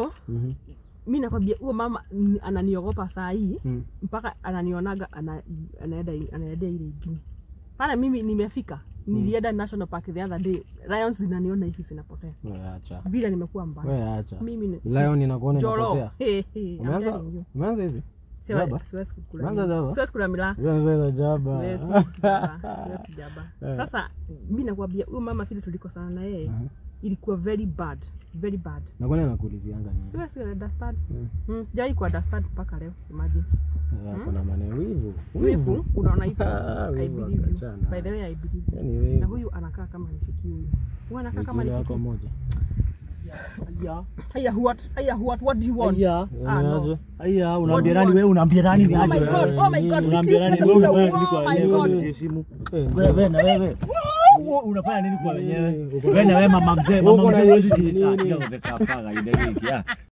so Mhm. mi nakwambia huyo mama ni- ananiogopa saa hii Mm. mpaka ananionaga ana, anaenda anaendea ile ingine pana mimi nimefika nilienda national park the other day lions zinaniona hivi zinapotea Wewe acha. vile nimekuwa mbaya Wewe acha. mimi ni Lion inakuona joro inapotea. Hey, hey, I'm Umeanza telling you. umeanza hizi? Siwa- Jaba? siwezi kukula Umeanza mila. jaba? siwezi kula mila Umeanza hizo jaba. Siwezi jaba. Siwezi jaba. Eh. sasa mi nakwambia huyo mama vile tulikosana na yeye Aha. ilikuwa very bad very bad Na kwani anakuulizianga nini? siwezi understand Mm. mm, sijawahi ku understand mpaka leo imagine Eh, Ako na maneno wivu. wivu unaona hivi Ah, I wivu believe you akachana. by the way I believe you Yaani na wivu. huyu anakaa kama nifiki huyu huyu anakaa kama Wiki ile wako nifiki moja. haya haya what haya what what do you want Aya, ah no Aje? aya, unaambia What do nani you wewe unaambia nani ni oh my aje? god oh my god Unaambia nani please, wewe let me unafanya go. nini kwa oh my wenyewe? god Ujiheshimu. Eh, Wewe na wewe. Wewe unafanya nini kwa wenyewe? uko na- Wewe na wewe mama mzee, Uko mama na mzee wewe issue jistatia nini? umekaa faga ile wiki. ah.